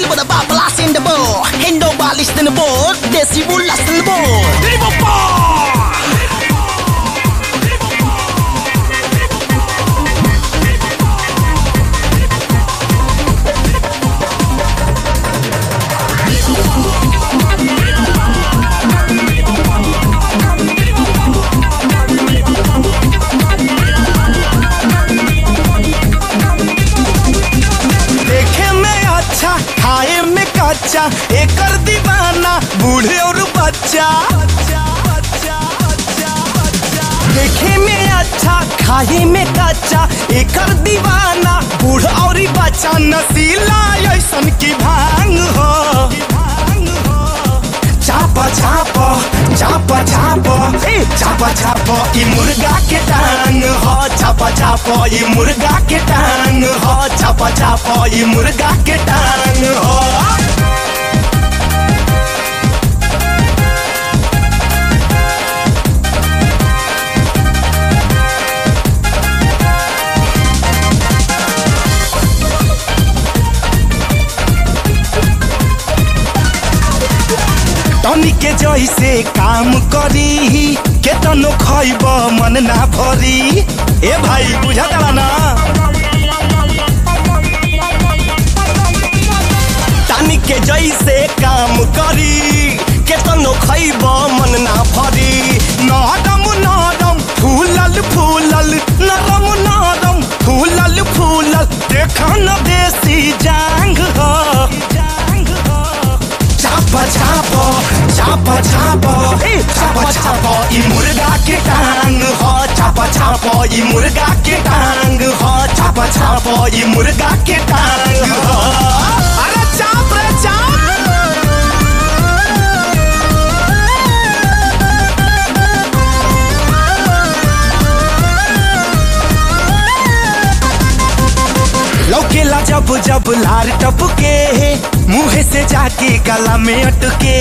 Silver ba blast in the ball. Hendo ba listen the ball. Desi bu last in the ball. Liverpool. देखे में अच्छा खाए में कच्चा एकर दीवाना बूढ़े और बच्चा देखे में अच्छा खाए में कच्चा एकर दीवाना बूढ़ और बच्चा नसीला ऐसन की भांग हो चाप चाप चाप चाप ए चाप चाप ई मुर्गा के टांग हो चाप चाप ई मुर्गा के टांग हो चाप चाप ई मुर्गा के टांग हो टनी के जैसे काम करी केतनो खैब मन ना भरी ए भाई बुझा ना टानी के जैसे काम करी केतनो खैब मन ना भरी नरम नरम फूलल फूलल नरम नरम फूलल फूलल देखा न देसी जांग हो चाप चाप चाप चाप ए चाप चाप ई मुर्गा के टांग हो चाप चाप ई मुर्गा के टांग हो चाप चाप ई मुर्गा के टांग हो अरे चाप रे चाप लौकेला जब जब लार टपके मुंह से जाके गला में अटके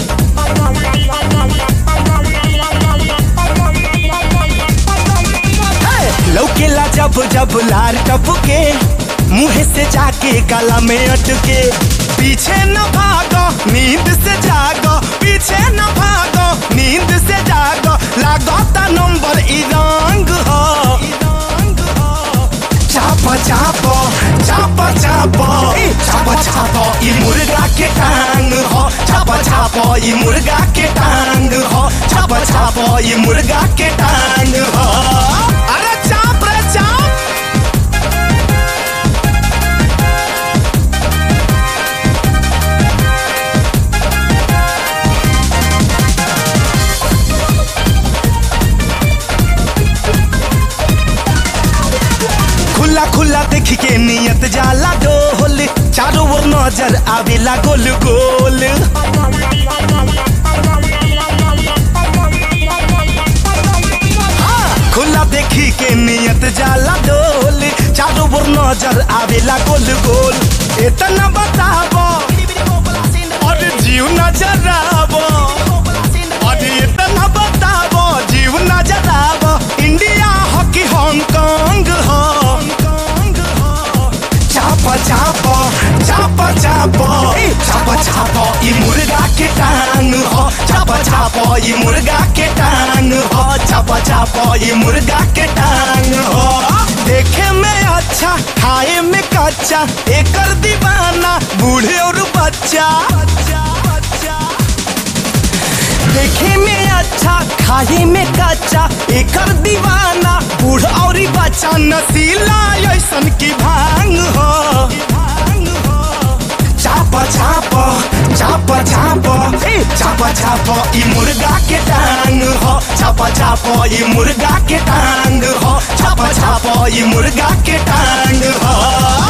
हे! लौकेला जब जब लार टपके मुंह से जाके गला में अटके पीछे न भागो नींद से जागो पीछे न भागो नींद से जागो लागता नंबर ई रंग हो चाप चाप चाप चाप ए, चाप चाप ई मुर्गा के टांग हो चाप चाप ई मुर्गा के टांग हो चाप चाप ई मुर्गा के टांग हो अरे चाप रे चाप खुला खुला देख के नियत जाला डोल चारों ओर नजर आवेला गोल गोल हाँ, खुला देखी के नियत जाला डोल चारों ओर नजर आवेला गोल गोल इतना बताबो और जीव नजर आवो और इतना बताबो जीव नजर आवो इंडिया हॉकी हांगकांग हो चाप चाप चाप चाप ए, चाप चाप ई मुर्गा के टांग हो चाप चाप ई मुर्गा के टांग हो चाप चाप ई मुर्गा के टांग हो देखे में अच्छा खाए में कच्चा एकर दीवाना बूढ़े और बच्चा देखे में अच्छा खाए में कच्चा एकर दीवाना बूढ़ और बच्चा नसीला ऐसन की भांग हो चाप चाप चाप चाप ए चाप चाप ई मुर्गा के टांग हो चाप चाप ई मुर्गा के टांग हो चाप चाप ई मुर्गा के टांग हो